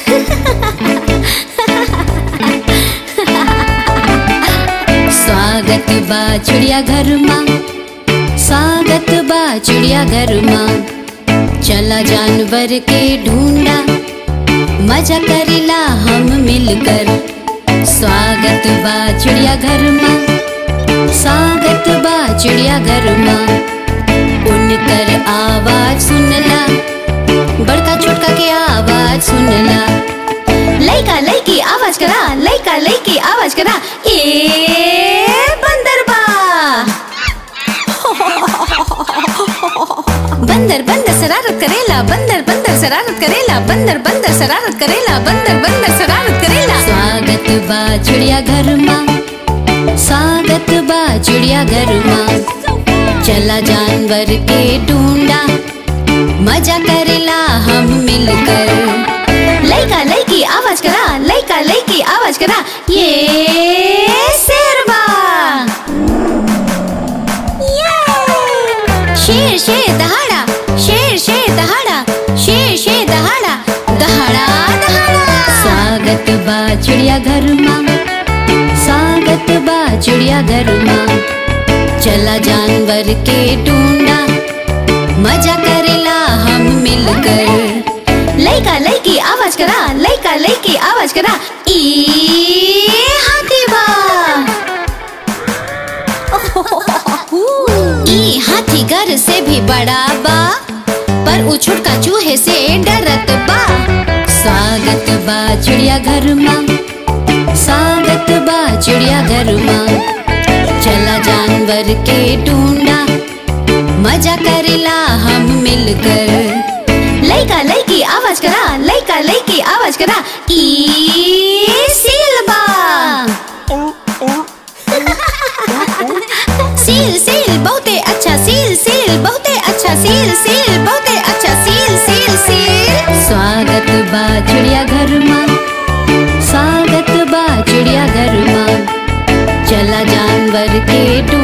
स्वागत बा चिड़िया घर माँ स्वागत बा चिड़िया घर माँ चला जानवर के ढूंढा मजा करेला हम मिलकर स्वागत बा चिड़िया घर माँ स्वागत बा चिड़िया घर माँ उनकर आवाज सुनला बड़का छोटका के आवाज सुनला लइका लइकी आवाज करा लइका लइकी आवाज करा ए बंदर बा बंदर बंदर शरारत करेला बंदर बंदर शरारत करेला बंदर बंदर शरारत करेला बंदर बंदर शरारत करेला स्वागत बा चिड़िया घर माँ स्वागत बा चिड़िया घर माँ चला जानवर के ढूंढा मजा करेला हम मिलकर लइका लइकी आवाज करा लइका लइकी आवाज करा ये शेरबा शेर शेर दहाड़ा शेर शेर दहाड़ा शेर शेर दहाड़ा दहाड़ा दहाड़ा स्वागत बा चिड़िया घर माँ स्वागत बा चिड़िया घर माँ चला जानवर के ढूंढा मजा करेला हम मिलकर लइका लइकी आवाज करा लइका लइकी आवाज करा ई हाथी बा ई हाथी घर से भी बड़ा बा पर उ छोटका चूहे से डरत बा स्वागत बा चिड़िया घर माँ स्वागत बा चिड़िया घर माँ चला जानवर के ढूंढा मजा करेला हम मिलकर लइका लइकी आवाज करा लइका लइकी आवाज करा ई सिलबा सील सील बहुते अच्छा सील सील बहुते अच्छा सील सील बहुते अच्छा सील सील सील स्वागत बा चिड़िया घर माँ स्वागत बा चिड़िया घर माँ चला जानवर के टू